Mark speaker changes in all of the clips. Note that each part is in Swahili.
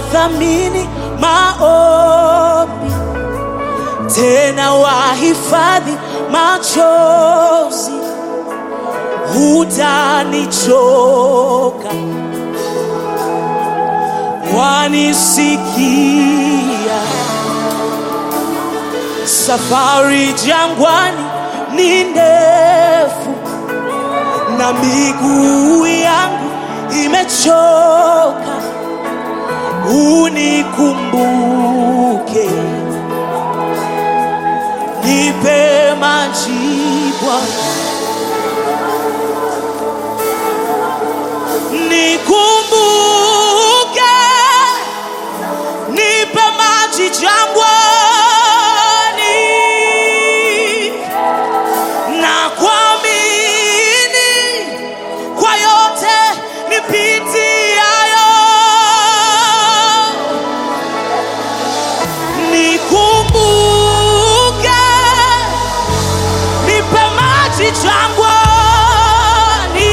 Speaker 1: wathamini maombi, tena wahifadhi machozi, hutanichoka, wanisikia. Safari jangwani ni ndefu na miguu yangu imechoka, unikumbuke, nipe majibu, nikumbuke, nipe maji jangwani na kuamini kwa yote nipitiayo, nikumbuke, nipe maji jangwani,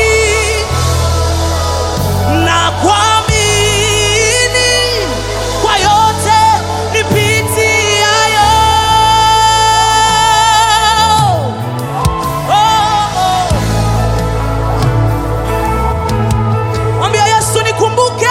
Speaker 1: na kuamini kwa yote nipitiayo. Oh, oh. Mwambia Yesu nikumbuke.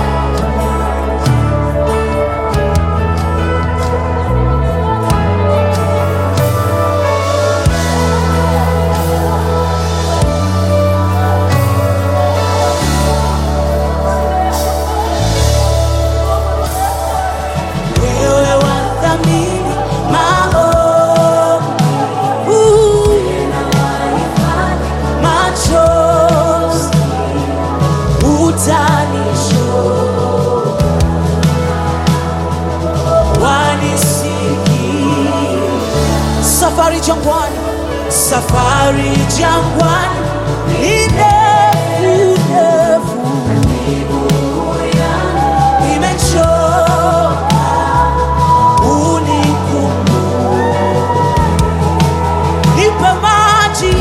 Speaker 1: Wewe wathamini maombi, machozi utanisho wanisikia. Safari jangwani, safari jangwani ni ndefu ndefu, imechoka unikumbuke, nipe maji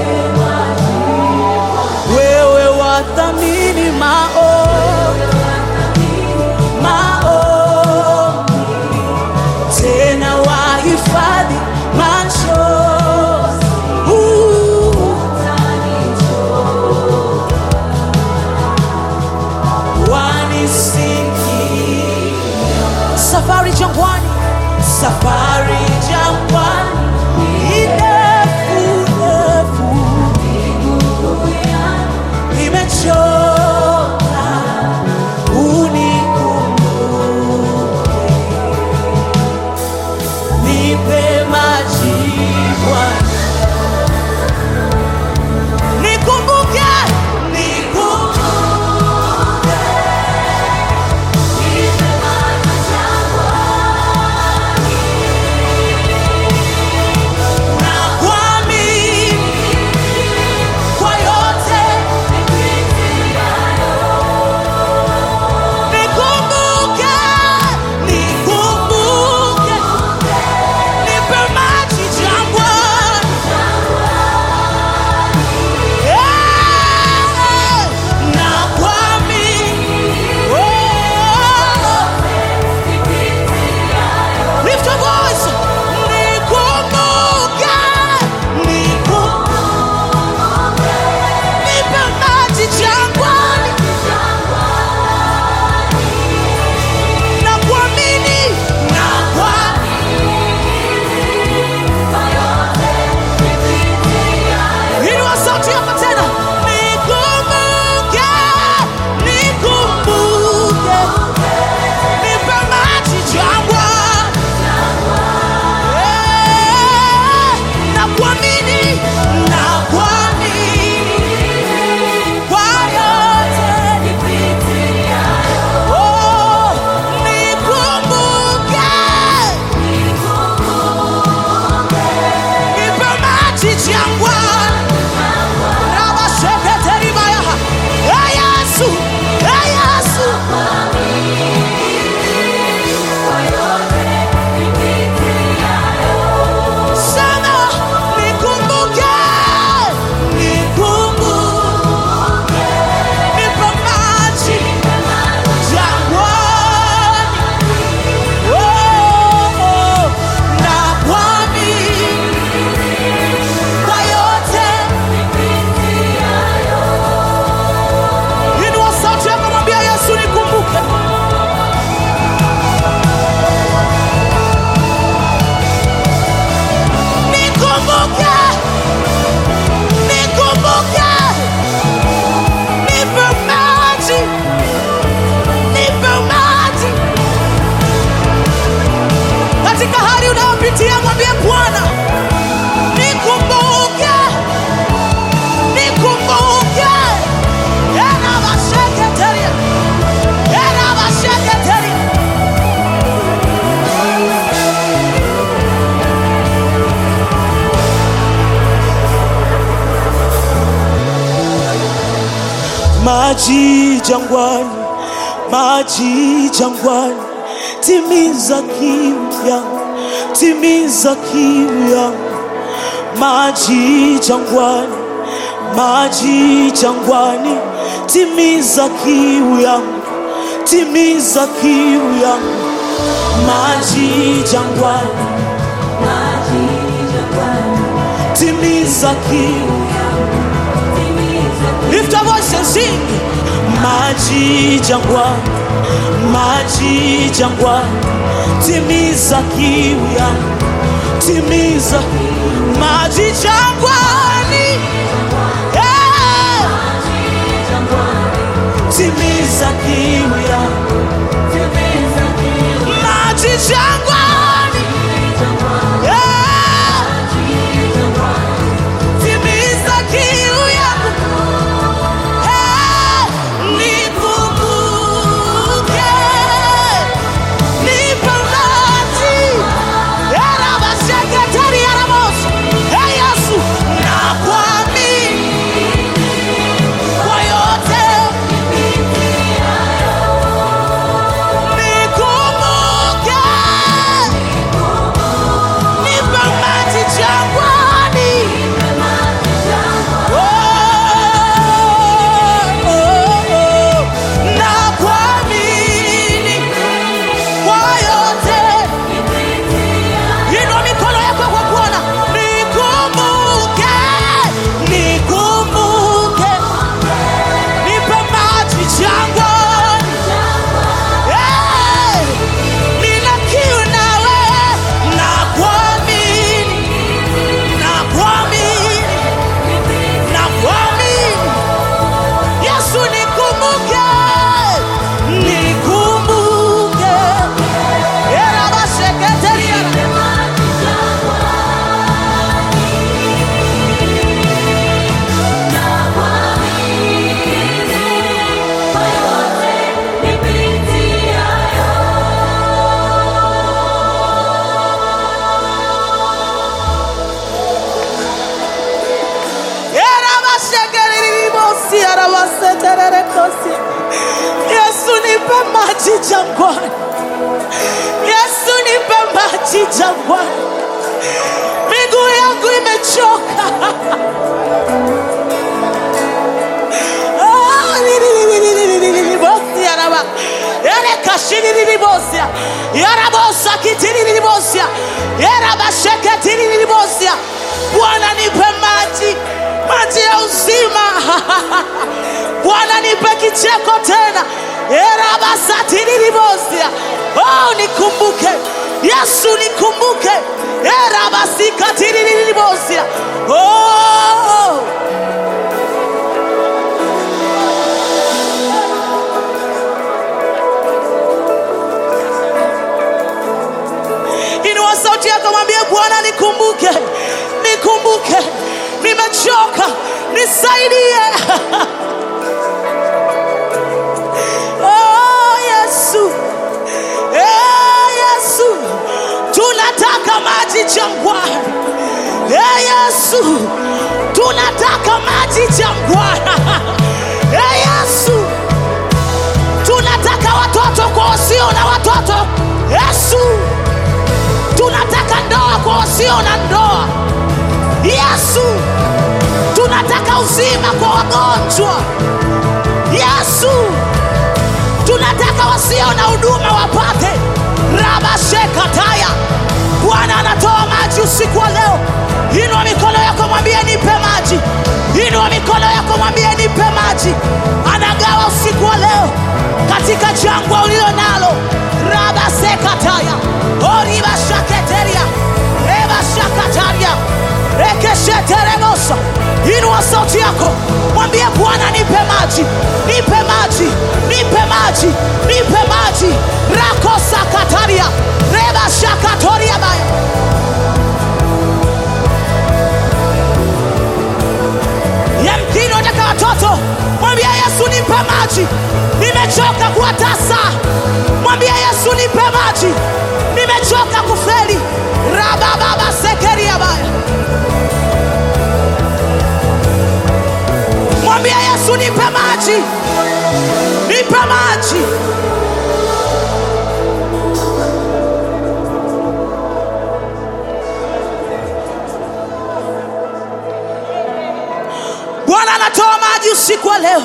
Speaker 1: wewe wathamini maombi, maombi, tena wahifadhi machozi. Uh, wanisikia. Safari jangwani, safari jangwani ni ndefu ndefu imechoka unikumbuke, nipe majibu, nikumbuke, nikumbuke, na kuamini kwa yote maji jangwani, maji jangwani, timiza kiu yangu, timiza kiu yangu, maji jangwani, maji jangwani, timiza kiu yangu, timiza kiu yangu, maji jangwani, timiza kiu Lift your voice and sing. Maji jangwani, maji jangwani, timiza kiu yangu, timiza maji jangwani, yeah. timiza kiu yangu, maji jangwani, yeah. timiza kiu yangu. Hey, nikumbuke, nipe maji. Era masekretari ya Ramos. Hey, Yesu, nakuamini kwa yote. Nikumbuke, nipe maji jangwani. na kuamini kwa yote. Inua mikono yako kwa kuona. Nikumbuke, nikumbuke, nipe maji jangwani. Eh, nina kiu nawe, na kuamini, na kuamini, na kuamini. Yesu nikumbuke, nikumbuke. Era baseketeria. Era basekeriribosi, era basetererekosi. Yesu nipe maji jangwani. Yesu nipe maji jangwani. Miguu yangu imechoka. Ah, lililililililibosi, araba. Ele kashilililibosia. Yarabosa kitilililibosia. Yarabasheketilililibosia. Bwana nipe maji, maji ya uzima. Bwana nipe kicheko tena. Erabasatililibosia. Oh, nikumbuke Yesu, nikumbuke. Erabasikatirililibosia. Oh, inua sauti yako, mwambie Bwana, nikumbuke, nikumbuke, nimechoka, nisaidie. Oh, Yesu, Eh, Yesu, tunataka maji jangwani. Eh, Yesu, tunataka maji jangwani. Eh, Yesu, tunataka watoto kwa wasio na watoto. Yesu, tunataka ndoa kwa wasio na ndoa. Yesu, tunataka uzima kwa wagonjwa. Yesu, tunataka wasio na huduma wapate. Rabashekataya, Bwana anatoa maji usiku wa leo. Inua mikono yako, mwambie nipe maji. Inua mikono yako, mwambie nipe maji. Anagawa usiku wa leo katika jangwa ulilo nalo. Rabasekataya, oribashaketeria, rebashakataria, rekesheterebosa. Inua sauti yako, mwambie Bwana nipe maji, nipe maji, nipe maji, nipe maji. Rakosakataria, rebashakatoria baya yamkini unataka watoto, mwambie Yesu nipe maji, nimechoka kuwa tasa. Mwambie Yesu nipe maji, nimechoka kufeli. rabababa sekeria baya, mwambie Yesu nipe maji, nipe maji. Bwana anatoa maji usiku wa leo.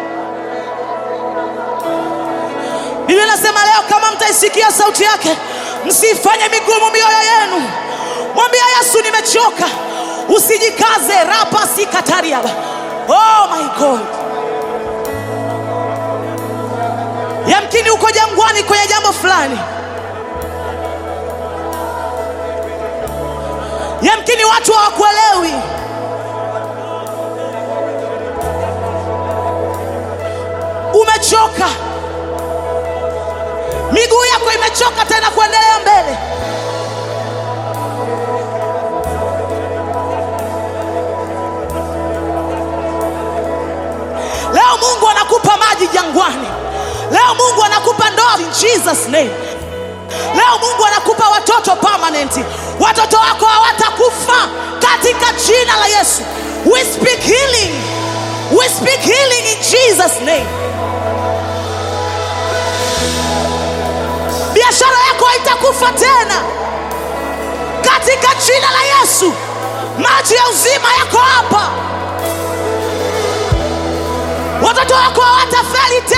Speaker 1: Biblia inasema leo, kama mtaisikia sauti yake, msifanye migumu mioyo yenu. Mwambia Yesu, nimechoka. Usijikaze rapa sikatariaba. Oh my God. Yamkini uko jangwani kwenye jambo fulani, yamkini watu hawakuelewi. Umechoka, miguu yako imechoka tena kuendelea mbele. Leo Mungu anakupa maji jangwani. Leo Mungu anakupa ndoa in Jesus name. Leo Mungu anakupa watoto permanent. Watoto wako hawatakufa katika jina la Yesu. We speak healing. We speak healing in Jesus name. Biashara yako haitakufa tena katika jina la Yesu. Maji ya uzima yako hapa. Watoto wako hawatafeli tena.